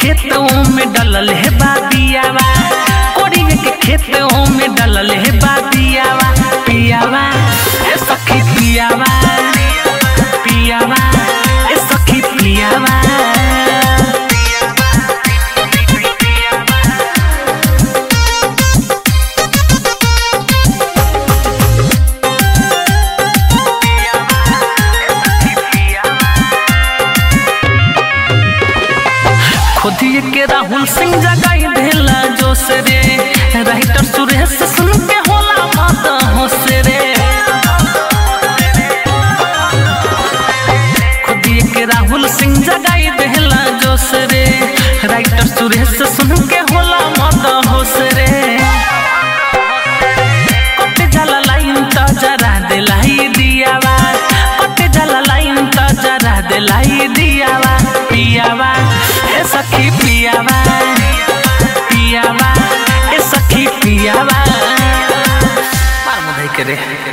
खेतों में डलल है बादियावा कोड़ी के खेतों में डलल है बादियावा पियावा ए सखी पियावा पियावा ए सखी पियावा खुदिए के राहुल सिंह जगाई देला जोश रे राइटर सुरेश सुन के होला मत होश रे खुदिए के राहुल सिंह जगाई देला जोश रे राइटर सुरेश सुन के होला मत होश रे कटे जाला लाइन त जरा देलाई दियावा कटे जाला लाइन त जरा देलाई दियावा पियावा ए सखी पियावा पियावा ए सखी पियावा मार मुधाई के रे